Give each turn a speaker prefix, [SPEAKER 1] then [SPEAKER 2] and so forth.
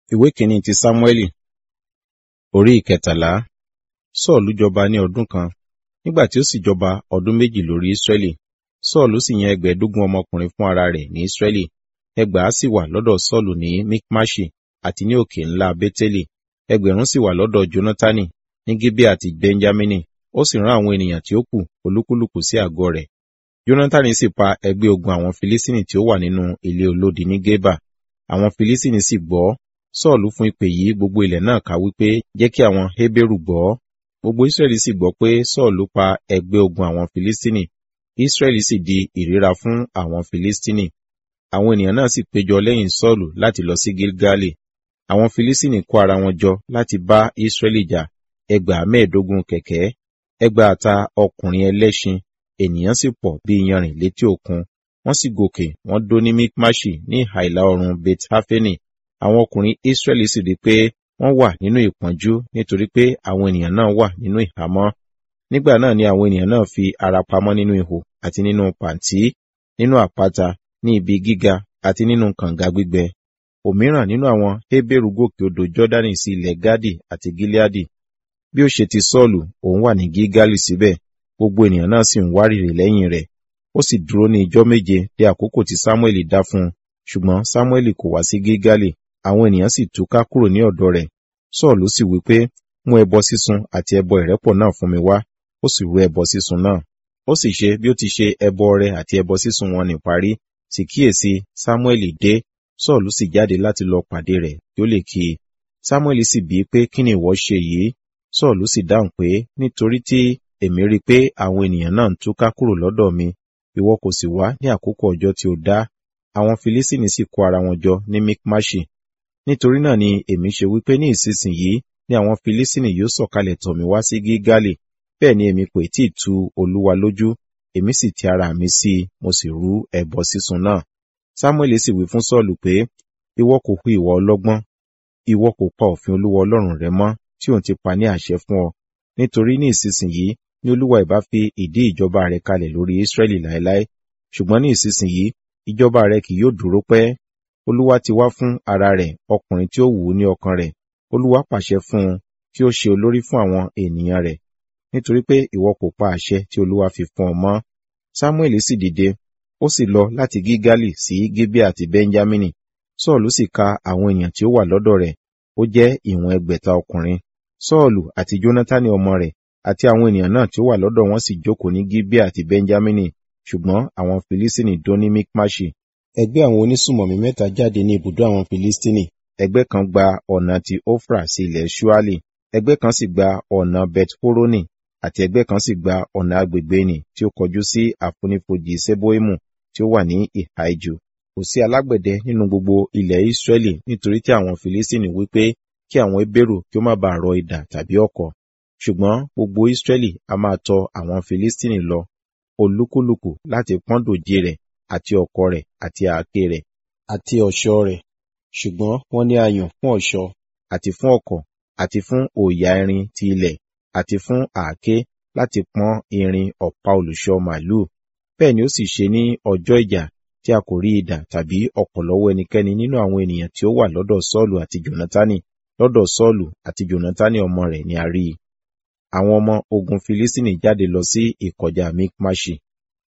[SPEAKER 1] ìwé kìíní ti sámúẹ́lì orí ìkẹtàlá sọ́ọ̀lù jọba ní ọdún kan nígbà tí ó sì jọba ọdún méjì lórí ísírẹ́lì sọ́ọ̀lù sì yan ẹgbẹ̀ẹ́dógún ọmọkùnrin fún ara rẹ̀ ní ísírẹ́lì ẹgbàá sì wà lọ́dọ̀ sọ́ọ̀lù ní mikmashi àti ní òkè ńlá bétélì ẹgbẹ̀rún sì wà lọ́dọ̀ jónátánì ní gíbé àti benjamini ó sì rán àwọn ènìyàn tí ó kù olúkúlùkù sí àgọ́ rẹ̀ jónátánì sì pa ẹgbẹ́ ogun àwọn filistini tí ó wà nínú ilé olódi ní gébà àwọn filistini sì gbọ́ sọ́ọ̀lù fún ìpè yìí gbogbo ilẹ̀ náà ká wípé jẹ́ kí àwọn hébérù gbọ́ gbogbo israẹli sì gbọ́ pé sọ́ọ̀lù pa ẹgbẹ́ ogun àwọn filistini israẹli sì di ìríra fún àwọn filistini àwọn ènìyàn náà sì péjọ lẹ́yìn sọ́ọ̀lù láti lọ sí gilgali àwọn filistini kó ara wọn jọ láti bá israẹli jà ẹgbàá mẹ́ẹ̀ẹ́dógún kẹ̀kẹ́ ẹgbàá ta ọkùnrin ẹlẹ́ṣin ènìyàn sì pọ̀ bí iyanrìn létí òkun wọ́n sì gòkè wọ́n dó ní mikmashi ní ìhà ìlà oòrùn bethafeni àwọn ọkùnrin israẹli sì rí pé wọ́n wà nínú ìpọ́njú nítorí pé àwọn ènìyàn náà wà nínú ìhámọ́ nígbà náà ni àwọn ènìyàn náà fi ara pamọ́ nínú ihò àti nínú pàǹtí nínú àpáta ní ibi gíga àti nínú kànga gbígbẹ òmíràn nínú àwọn hébérù gòkè odò jọ́dánì sí ilẹ̀ gádì àti gileadi bí ó ṣe ti sọ́ọ̀lù òun wà ní gígálì síbẹ̀ gbogbo ènìyàn náà sì ń wárìrì lẹ́yìn rẹ̀ ó sì dúró ní ijọ́ méje dé àkókò tí sámúẹ́lì dá fún un ṣùgbọ́n sámúẹ́lì kò wá sí gígálì àwọn ènìyàn sì túká kúrò ní ọ̀dọ̀ rẹ̀ sọ́ọ̀lù sì wí pé mú ẹbọ sísun àti ẹbọ ìrẹ́pọ̀ náà fún mi wá ó sì rú ẹbọ sísun náà ó sì ṣe bí ó ti ṣe ẹbọ rẹ̀ àti ẹbọ sísun wọn ní parí sì kíyèsí sámúẹ́lì dé sọ́ọ̀lù sì jáde láti lọ pàdé rẹ̀ kí ó lè kí i sámúẹ́lì sì bíi pé kí ni ìwọ ṣe yìí sọ́ọ̀lù sì dáhùn pé nítorí tí èmi rí i pé àwọn ènìyàn náà ń túká kúrò lọ́dọ̀ mi ìwọ kò sì wá ní àkókò ọjọ́ tí ó dá àwọn filistini sì kó ara wọn jọ ní mikmashi nítorí náà ni èmi ṣe wípé ní ìsinsìnyí ni àwọn filistini yóò sọ̀kalẹ̀ tọ̀ mí wá sí gígálì bẹ́ẹ̀ ni èmi kò tí ì tu olúwa lójú èmi sì ti ara mi sí i mo sì rú ẹbọ sísun náà samuel sì wí fún sọ́ọ̀lù pé ìwọ kò hu ìwà ọlọ́gbọ́n ìwọ kò pa òfin olúwa ọlọ́run rẹ mọ́ tí òun ti pa ní àṣẹ fún ọ nítorí ní ìsinsìnyí ni olúwa ìbá fi ìdí ìjọba rẹ kalẹ̀ lórí israẹli láéláé ṣùgbọ́n ní ìsinsìnyí ìjọba rẹ kì yóò dúró pẹ́ olúwa ti wá fún ara rẹ̀ ọkùnrin tí ó wù ú ní ọkàn rẹ̀ olúwa pàṣẹ fún un kí ó ṣe olórí fún àwọn ènìyàn rẹ̀ nítorí pé ìwọ kò pa àṣẹ tí olúwa fi fún ọ mọ́ samuel sì dìde ó sì lọ láti gígálì sí gébé àti benjamini sọ́ọ̀lù sì ka àwọn èèyàn tí ó wà lọ́dọ̀ rẹ̀ ó jẹ́ ìwọ̀n ẹgbẹ̀ta ọkùnrin sọ́ọ̀lù àti jónátánì ọmọ rẹ̀ àti àwọn ènìyàn náà tí ó wà lọ́dọ̀ wọn sì jókòó ní gíbé àti benjamini ṣùgbọ́n àwọn filistini dó ní mikmashi ẹgbẹ́ àwọn onísùmọ̀mí mẹ́ta jáde ní ibùdó àwọn filistini ẹgbẹ́ kan gba ọ̀nà ti ofra sí ilẹ̀ shuali ẹgbẹ́ kan sì gba ọ̀nà bethforoni àti ẹgbẹ́ kan sì gba ọ̀nà agbègbè nì tí ó kọjú sí àfonífojì seboimu tí ó wà ní ìhà ijù kò sí alágbẹ̀dẹ nínú gbogbo ilẹ̀ israẹli nítorí tí àwọn filistini wípé kí àwọn ebérù kí ó má bàa rọ idà tàbí ọ̀kọ̀ ṣùgbọ́n gbogbo israẹli a máa tọ àwọn filistini lọ olúkúlùkù láti pọ́n dòjé rẹ̀ àti ọ̀kọ̀ rẹ̀ àti àáké rẹ̀ àti ọ̀ṣọ́ rẹ̀ ṣùgbọ́n wọ́n ní ayùn fún ọ̀ṣọ́ àti fún ọ̀kọ̀ àti fún òòyà irin ti ilẹ̀ àti fún àáké láti pọ́n irin ọ̀pá olùṣọ́ màlúù bẹ́ẹ̀ ni ó sì ṣe ní ọjọ́ ìjà tí a kò rí idà tàbí ọ̀kọ̀ lọ́wọ́ ẹnikẹ́ni nínú àwọn ènìyàn tí ó wà lọ́dọ̀ sọ́ọ̀lù àti jònátánì lọ́dọ̀ sọ́ọ̀lù àti jònátánì ọmọ rẹ̀ ni a rí i àwọn ọmọ ogun filistini jáde lọ sí ìkọjá mikmashi